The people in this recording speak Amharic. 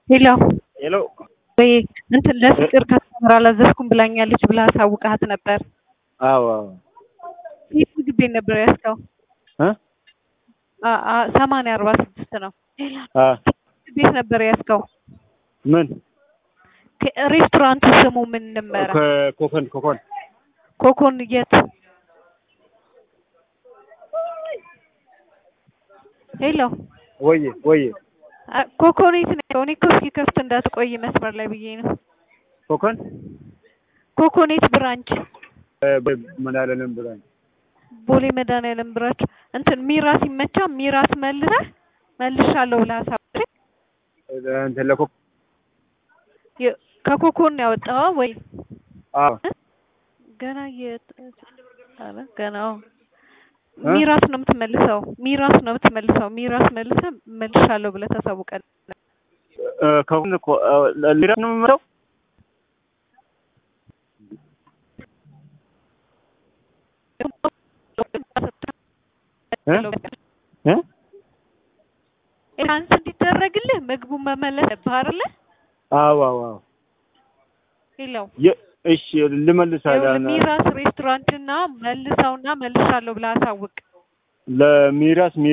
ሄሎ ሄሎ ወይ እንትን ለፍቅር ካስተምር አላዘዝኩም ብላኛለች ብለህ አሳውቀሃት ነበር። አዎ አዎ የት ምግብ ቤት ነበር ያዝከው? እ አ- አ- ሰማንያ አርባ ስድስት ነው። አ ምግብ ቤት ነበር ያዝከው? ምን ከ- ሬስቶራንቱ ስሙ ምን ነበረ? ኮኮን ኮኮን ኮኮን የት? ሄሎ ወዬ ወዬ አ- ኮኮኔት ነው። እኔ እኮ እስኪከፍት እንዳትቆይ መስመር ላይ ብዬ ነው። ኮኮን ኮኮኔት ብራንች መድኃኒዓለም ብራኝ ቦሌ መድኃኒዓለም ብራንች እንትን ሚራስ ይመቻ ሚራስ መልሰህ መልሻለሁ ብለህ አሳውቀኝ። እንትን ለኮ የ- ከኮኮን ነው ያወጣኸው ወይ? አዎ ገና የት ኧረ ገና አዎ። እ? ሚራስ ነው የምትመልሰው። ሚራስ ነው የምትመልሰው። ሚራስ መልሰህ መልሻለሁ ብለህ ታሳውቃለህ። እ፣ ከኮን እኮ እ፣ ሊራ ነው የምመጣው እ? እ? ኤንሃንስ እንዲደረግልህ ምግቡን መመለስ አለብህ አይደለ? አዎ አዎ አዎ ሄሎ የ- እሺ ልመልሳለሁ ይኸውልህ ሚራስ ሬስቶራንትና መልሰውና መልሻለሁ ብለህ አሳውቅ። ለሚራስ